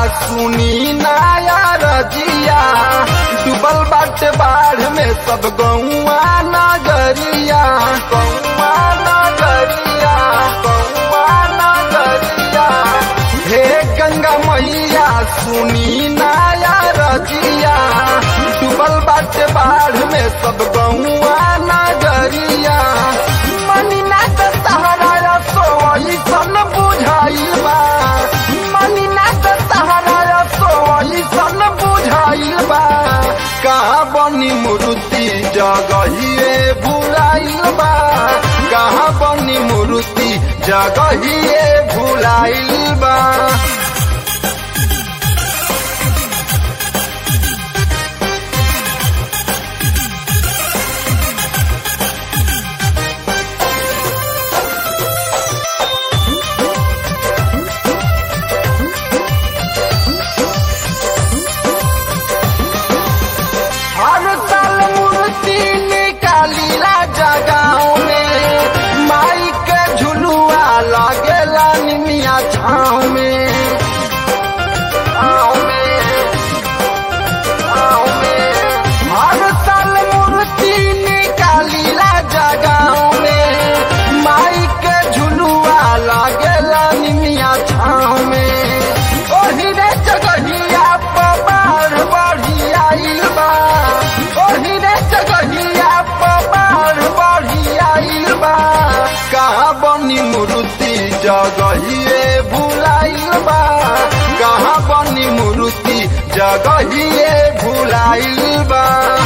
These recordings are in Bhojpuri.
सुनी नाया रजिया डूबल बाटे बाढ़ में सब गौआ नगरिया गौआ नगरिया गौआ नगरिया हे गंगा मैया सुनी नाया रजिया डूबल बाटे बाढ़ में सब गौआ नगरिया मनीना के सहारा सोई सन बुझाई बा मनीना के सहारा सोई सन बुझाई बा कहाँ बनी मूर्ति जगहिए भुलाइल बा कहाँ बनी मूर्ति जगहिए भुलाइल बा हर साल मूर्ति निकालीला जगाओ में माई के झुलुआ लगेला निमिया छाँव में छाँव में, छाँव में। हर साल मूर्ति निकालीला जगाओ में माई के झुलुआ लगेला निमिया छाँव में ओही रे जगहिया पबार बढ़ी आइल बा ओही रे जगहिया पबार बढ़ी आइल बा कहाँ बनी मूर्ति जगहिए भुलाइल बा कहाँ बनी मूर्ति जगहिए भुलाइल बा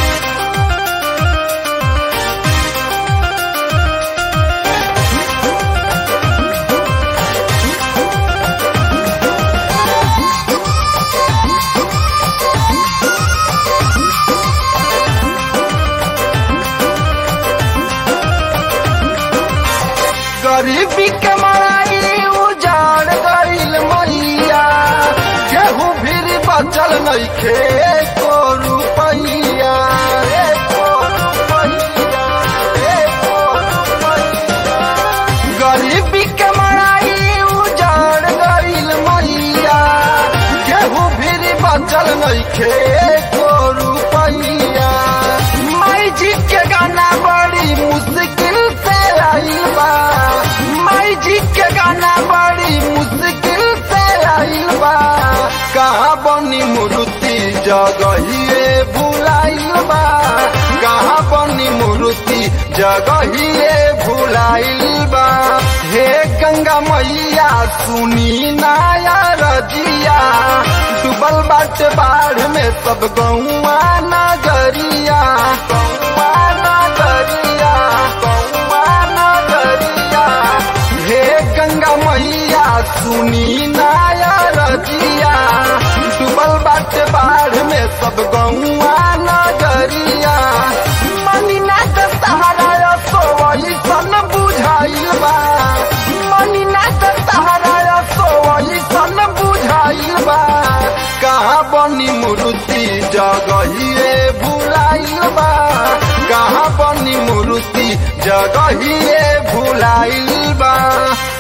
गरीबी के मारी उजाड़ गईल मैया केहू फिर बचल नइखे को रुपैया एको रुपैया, एको रुपैया। गरीबी के मारी उजाड़ गईल मैया केहू फिर बचल नइखे को रुपैया माई जी के गाना बड़ी मुश्किल से आई बा माई जी के गाना बड़ी मुश्किल से आइल बा कहाँ बनी मूर्ति जगहिए भुलाइल बा कहाँ बनी मूर्ति जगहिए भुलाइल बा हे गंगा मैया सुनी नाया रजिया डूबल बाटे बाढ़ में सब गौआ नगरिया गौआ नगरिया गौआ नगरिया हे गंगा मैया सुनी नाया रजिया डूबल बाटे बाढ़ में सब गौआ नगरिया मनीना के सहारा सोई सन बुझाइल बा मनीना के सहारा सोई सन बुझाइल बा कहाँ बनी मूर्ति जगहिए भुलाइल बा कहाँ बनी मूर्ति जगहिए भुलाइल बा